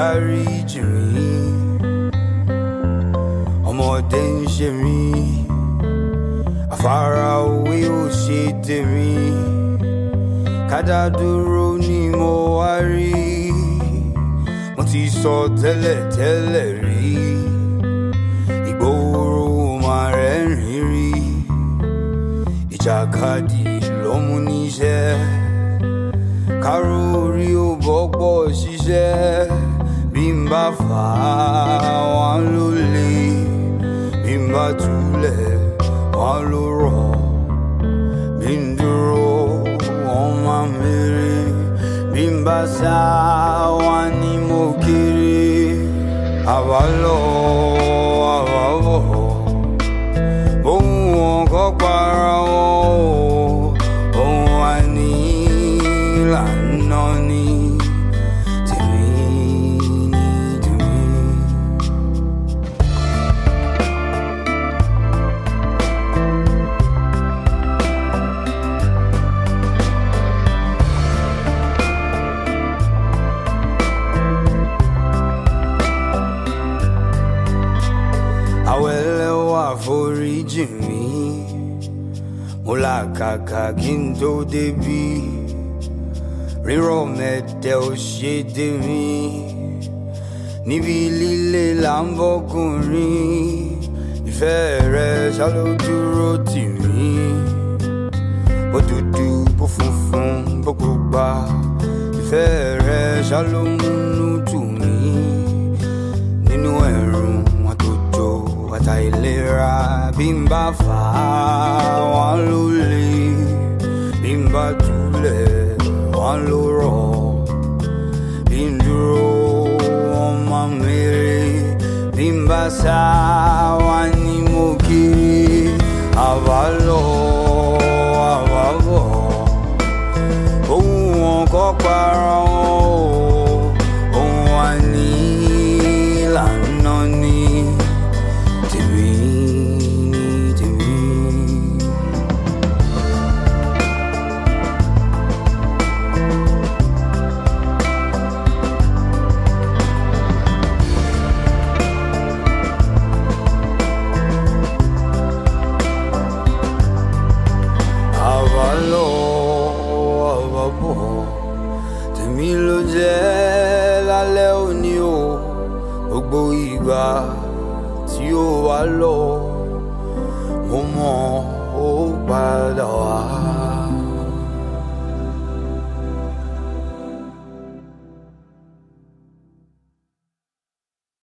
dáríjì mí ọmọdé ń ṣe mí àfarawé ò ṣe tèmi kádàdúró ni mo wá rí mo ti sọ tẹ́lẹ̀ tẹ́lẹ̀ rí ìgboro máa rẹ́rìn rí ìjàkadì ló mú níṣẹ́ káró orí ò bọ́pọ̀ ṣiṣẹ́ bí n bá fà á wọn ló le bí n bá túlẹ̀ wọn ló rọ̀ bí n dúró wọn máa mèrè bí n bá sá wọn ni mo kéré àwa lọ àwa bọ̀ ohun wọn kọ́ para wọn o ohun wa ní ìlànà ni tèmi ní tèmi. àwẹ̀lẹ̀ wà foríjì mi mo làkàkà kí n tó débi rírọ̀ mẹ́tẹ̀ ò ṣe dé mi níbi líle là ń bọ́kùnrin ìfẹ́ rẹ̀ ṣáló dúró tì mí bó dúdú bó funfun bó pupa ìfẹ́ rẹ̀ ṣáló múnú tù mí nínú ẹ̀rùn àtòjò àtàìlera bí n bá fà á wọn ló le bí n bá túlẹ̀ wọn ló rọ̀ bí n dúró wọn máa mèrè bí n bá sá wọn ni mo kiri àbá lọ àbá bọ̀ ohun wọn kọ́ para wọn o ohun wa ní ìlànà ni tèmi ní tèmi. àwa lọ àwa bọ̀ tèmi ló jẹ́ lálẹ́ òní o gbogbo ìgbà tí ó wà lọ